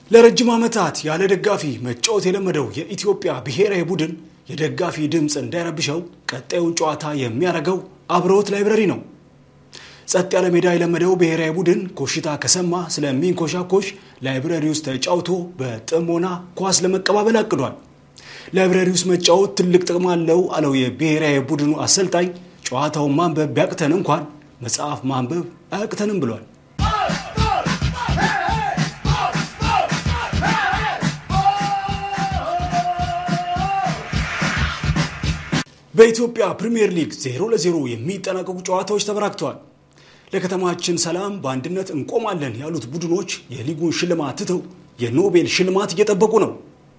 ለረጅም ዓመታት ያለ ደጋፊ መጫወት የለመደው የኢትዮጵያ ብሔራዊ ቡድን የደጋፊ ድምፅ እንዳይረብሸው ቀጣዩን ጨዋታ የሚያደርገው አብረውት ላይብረሪ ነው። ጸጥ ያለ ሜዳ የለመደው ብሔራዊ ቡድን ኮሽታ ከሰማ ስለሚንኮሻኮሽ ላይብረሪ ውስጥ ተጫውቶ በጥሞና ኳስ ለመቀባበል አቅዷል። ላይብረሪ ውስጥ መጫወት ትልቅ ጥቅም አለው አለው የብሔራዊ ቡድኑ አሰልጣኝ። ጨዋታውን ማንበብ ቢያቅተን እንኳን መጽሐፍ ማንበብ አያቅተንም ብሏል። በኢትዮጵያ ፕሪምየር ሊግ 0 ለ0 የሚጠናቀቁ ጨዋታዎች ተበራክተዋል። ለከተማችን ሰላም በአንድነት እንቆማለን ያሉት ቡድኖች የሊጉን ሽልማት ትተው የኖቤል ሽልማት እየጠበቁ ነው።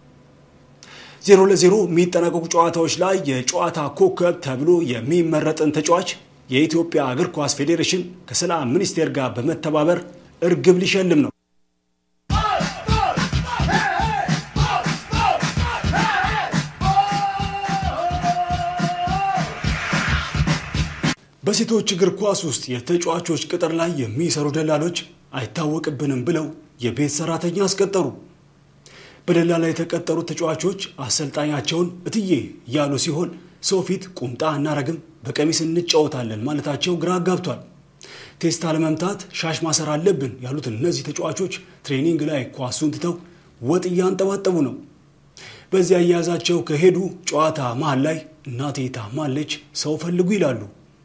0 ለ0 የሚጠናቀቁ ጨዋታዎች ላይ የጨዋታ ኮከብ ተብሎ የሚመረጥን ተጫዋች የኢትዮጵያ እግር ኳስ ፌዴሬሽን ከሰላም ሚኒስቴር ጋር በመተባበር እርግብ ሊሸልም ነው። በሴቶች እግር ኳስ ውስጥ የተጫዋቾች ቅጥር ላይ የሚሰሩ ደላሎች አይታወቅብንም ብለው የቤት ሰራተኛ አስቀጠሩ። በደላላ የተቀጠሩት ተጫዋቾች አሰልጣኛቸውን እትዬ እያሉ ሲሆን ሰው ፊት ቁምጣ እናረግም፣ በቀሚስ እንጫወታለን ማለታቸው ግራ አጋብቷል። ቴስታ ለመምታት ሻሽ ማሰር አለብን ያሉት እነዚህ ተጫዋቾች ትሬኒንግ ላይ ኳሱን ትተው ወጥ እያንጠባጠቡ ነው። በዚያ አያያዛቸው ከሄዱ ጨዋታ መሃል ላይ እናቴ ታማለች፣ ሰው ፈልጉ ይላሉ።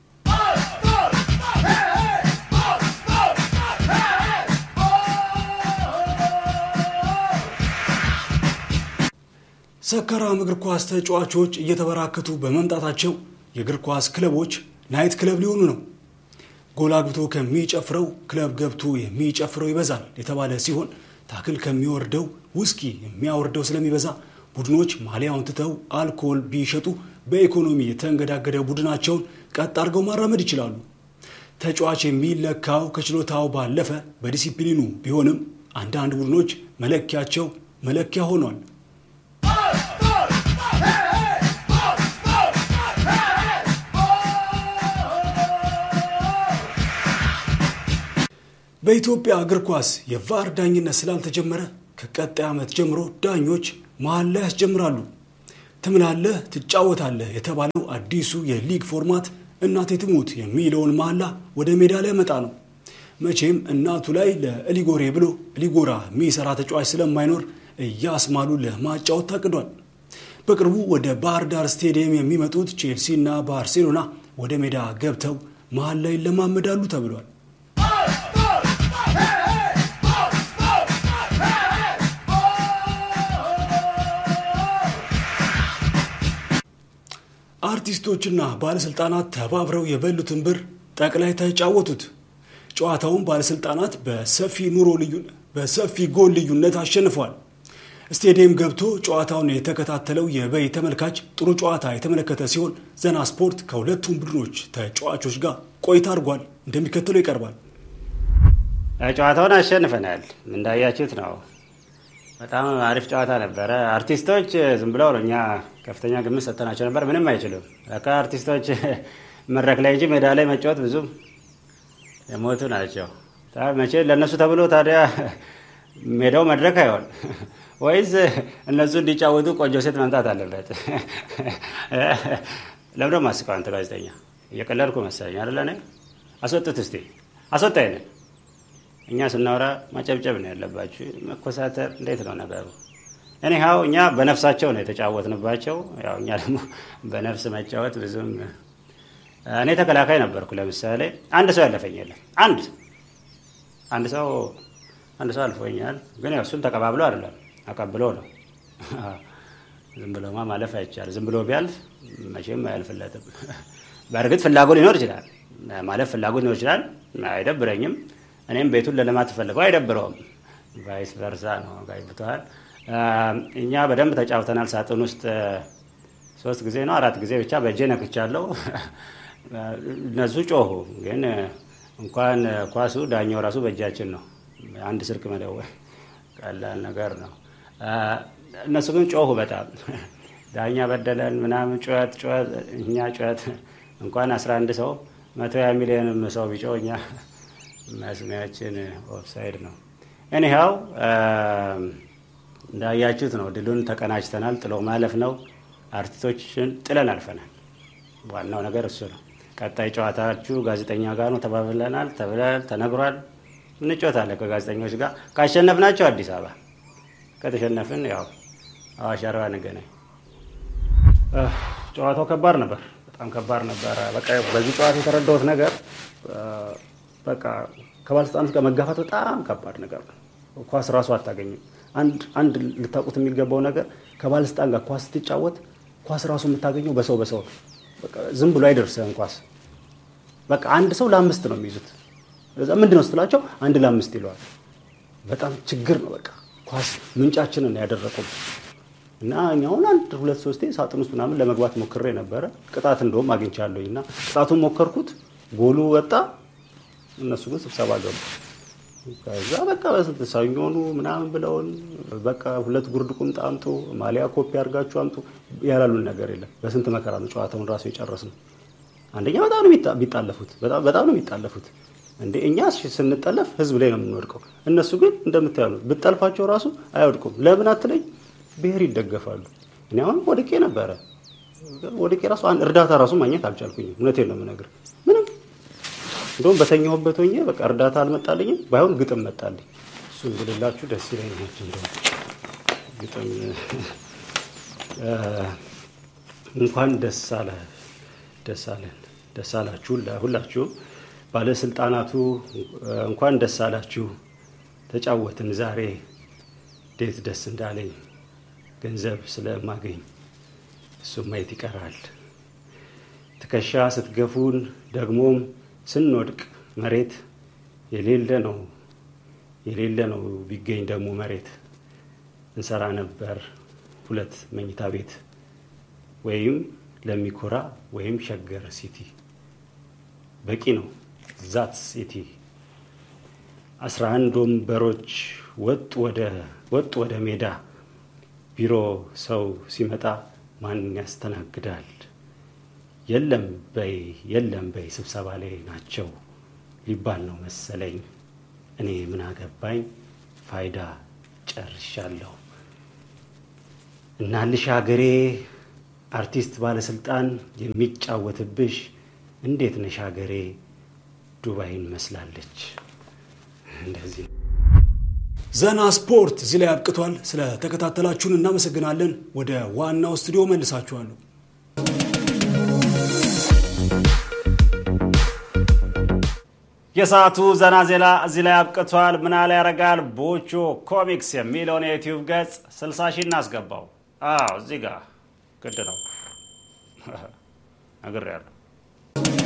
ሰካራም እግር ኳስ ተጫዋቾች እየተበራከቱ በመምጣታቸው የእግር ኳስ ክለቦች ናይት ክለብ ሊሆኑ ነው። ጎል አግብቶ ከሚጨፍረው ክለብ ገብቶ የሚጨፍረው ይበዛል የተባለ ሲሆን ታክል ከሚወርደው ውስኪ የሚያወርደው ስለሚበዛ ቡድኖች ማሊያውን ትተው አልኮል ቢሸጡ በኢኮኖሚ የተንገዳገደ ቡድናቸውን ቀጥ አድርገው ማራመድ ይችላሉ። ተጫዋች የሚለካው ከችሎታው ባለፈ በዲሲፕሊኑ ቢሆንም አንዳንድ ቡድኖች መለኪያቸው መለኪያ ሆኗል። በኢትዮጵያ እግር ኳስ የቫር ዳኝነት ስላልተጀመረ ከቀጣይ ዓመት ጀምሮ ዳኞች መሀል ላይ ያስጀምራሉ። ትምላለህ፣ ትጫወታለህ የተባለው አዲሱ የሊግ ፎርማት እናቴ ትሙት የሚለውን መሐላ ወደ ሜዳ ላይ መጣ ነው። መቼም እናቱ ላይ ለእሊጎሬ ብሎ እሊጎራ የሚሰራ ተጫዋች ስለማይኖር እያስማሉ ለማጫወት ታቅዷል። በቅርቡ ወደ ባህር ዳር ስቴዲየም የሚመጡት ቼልሲ እና ባርሴሎና ወደ ሜዳ ገብተው መሀል ላይ ይለማመዳሉ ተብሏል። አርቲስቶችና ባለስልጣናት ተባብረው የበሉትን ብር ጠቅላይ ተጫወቱት። ጨዋታውን ባለስልጣናት በሰፊ ኑሮ ልዩ በሰፊ ጎል ልዩነት አሸንፏል። ስቴዲየም ገብቶ ጨዋታውን የተከታተለው የበይ ተመልካች ጥሩ ጨዋታ የተመለከተ ሲሆን ዘና ስፖርት ከሁለቱም ቡድኖች ተጫዋቾች ጋር ቆይታ አድርጓል። እንደሚከተለው ይቀርባል። ጨዋታውን አሸንፈናል። እንዳያችሁት ነው። በጣም አሪፍ ጨዋታ ነበረ። አርቲስቶች ዝም ብለው ነው እኛ ከፍተኛ ግምት ሰጥተናቸው ነበር። ምንም አይችሉም። ለካ አርቲስቶች መድረክ ላይ እንጂ ሜዳ ላይ መጫወት ብዙም የሞቱ ናቸው። መቼ ለእነሱ ተብሎ ታዲያ ሜዳው መድረክ አይሆን ወይስ እነሱ እንዲጫወቱ ቆንጆ ሴት መምጣት አለበት? ለምደ ማስቀው አንተ ጋዜጠኛ እየቀለድኩ መሰለኝ አይደለ? እኔ አስወጡት እስቲ አስወጣ ይንን እኛ ስናወራ ማጨብጨብ ነው ያለባችሁ። መኮሳተር እንዴት ነው ነገሩ? እኔ ሀው እኛ በነፍሳቸው ነው የተጫወትንባቸው። ያው እኛ ደግሞ በነፍስ መጫወት ብዙም እኔ ተከላካይ ነበርኩ። ለምሳሌ አንድ ሰው ያለፈኝ የለም። አንድ አንድ ሰው አንድ ሰው አልፎኛል። ግን ያው እሱም ተቀባብሎ አይደለም አቀብሎ ነው። ዝም ብሎማ ማለፍ አይቻል። ዝም ብሎ ቢያልፍ መቼም አያልፍለትም። በእርግጥ ፍላጎት ሊኖር ይችላል፣ ማለፍ ፍላጎት ሊኖር ይችላል። አይደብረኝም። እኔም ቤቱን ለልማት ፈልገው አይደብረውም። ቫይስ ቨርሳ ነው። ጋይብተዋል። እኛ በደንብ ተጫውተናል። ሳጥን ውስጥ ሶስት ጊዜ ነው አራት ጊዜ ብቻ በእጄ ነክቻለሁ። እነሱ ጮሁ፣ ግን እንኳን ኳሱ ዳኛው ራሱ በእጃችን ነው። አንድ ስልክ መደወል ቀላል ነገር ነው። እነሱ ግን ጮሁ በጣም ዳኛ በደለን ምናምን ጩኸት ጩኸት። እኛ ጩኸት እንኳን አስራ አንድ ሰው መቶ ያ ሚሊዮንም ሰው ቢጮህ እኛ መስሚያችን ኦፍሳይድ ነው። ኤኒሃው እንዳያችሁት ነው። ድሉን ተቀናጅተናል። ጥሎ ማለፍ ነው። አርቲስቶችን ጥለን አልፈናል። ዋናው ነገር እሱ ነው። ቀጣይ ጨዋታችሁ ጋዜጠኛ ጋር ነው ተባብለናል፣ ተብሏል፣ ተነግሯል። እንጮታለን ከጋዜጠኞች ጋር ካሸነፍናቸው አዲስ አበባ፣ ከተሸነፍን ያው አዋሽ አርባ እንገናኝ። ጨዋታው ከባድ ነበር፣ በጣም ከባድ ነበረ። በቃ በዚህ ጨዋታ የተረዳሁት ነገር በቃ ከባለስልጣኖች ጋር መጋፋት በጣም ከባድ ነገር ነው። ኳስ ራሱ አታገኝም። አንድ አንድ ልታውቁት የሚገባው ነገር ከባለስልጣን ጋር ኳስ ስትጫወት ኳስ ራሱ የምታገኘው በሰው በሰው ነው። በቃ ዝም ብሎ አይደርስህም ኳስ። በቃ አንድ ሰው ለአምስት ነው የሚይዙት። እዛ ምንድን ነው ስትላቸው አንድ ለአምስት ይለዋል። በጣም ችግር ነው። በቃ ኳስ ምንጫችንን ያደረቁም እና እኛውን አንድ ሁለት ሶስቴ ሳጥን ውስጥ ምናምን ለመግባት ሞክሬ ነበረ። ቅጣት እንደውም አግኝቻለሁኝ እና ቅጣቱን ሞከርኩት፣ ጎሉ ወጣ። እነሱ ግን ስብሰባ ገቡ። ከዛ በቃ በስንት ሰኞኑ ምናምን ብለውን በቃ ሁለት ጉርድ ቁምጣ አምጡ፣ ማሊያ ኮፒ አድርጋችሁ አምጡ ያላሉን ነገር የለም። በስንት መከራ ነው ጨዋታውን ራሱ የጨረስነው። አንደኛ በጣም ነው የሚጣለፉት፣ በጣም ነው የሚጣለፉት። እንደ እኛ ስንጠለፍ ህዝብ ላይ ነው የምንወድቀው። እነሱ ግን እንደምታያሉ ብጠልፋቸው ራሱ አይወድቁም። ለምን አትለኝ? ብሔር ይደገፋሉ። እኔ አሁን ወድቄ ነበረ። ወድቄ ራሱ እርዳታ ራሱ ማግኘት አልቻልኩኝም። እውነቴን ነው የምነግርህ ምንም እንደውም በተኛሁበት ሆኜ በቃ እርዳታ አልመጣልኝም። ባይሆን ግጥም መጣልኝ። እሱ እንግልላችሁ ደስ ይለኛል። እንደውም ግጥም እንኳን ደስ አለ ደስ አለን ደስ አላችሁ ሁላችሁ ባለስልጣናቱ እንኳን ደስ አላችሁ። ተጫወትን ዛሬ እንዴት ደስ እንዳለኝ ገንዘብ ስለማገኝ እሱም ማየት ይቀራል። ትከሻ ስትገፉን ደግሞም ስንወድቅ መሬት የሌለ ነው የሌለ ነው ቢገኝ ደግሞ መሬት እንሰራ ነበር ሁለት መኝታ ቤት ወይም ለሚኮራ ወይም ሸገር ሲቲ በቂ ነው ዛት ሲቲ አስራ አንድ ወንበሮች ወጡ ወደ ወጡ ወደ ሜዳ ቢሮ ሰው ሲመጣ ማን ያስተናግዳል? የለም በይ የለም በይ ስብሰባ ላይ ናቸው ሊባል ነው መሰለኝ። እኔ ምን አገባኝ ፋይዳ ጨርሻለሁ። እናልሽ ሀገሬ አርቲስት ባለስልጣን የሚጫወትብሽ እንዴት ነሽ ሀገሬ ዱባይን መስላለች። እንደዚህ ዘና ስፖርት እዚህ ላይ አብቅቷል። ስለተከታተላችሁን እናመሰግናለን። ወደ ዋናው ስቱዲዮ መልሳችኋለሁ። የሰዓቱ ዘና ዜና እዚህ ላይ አብቅቷል። ምናለ ያረጋል ቦቾ ኮሚክስ የሚለውን የዩቲዩብ ገጽ 60 ሺህ እናስገባው። አዎ እዚህ ጋር ግድ ነው ነግሬያለሁ።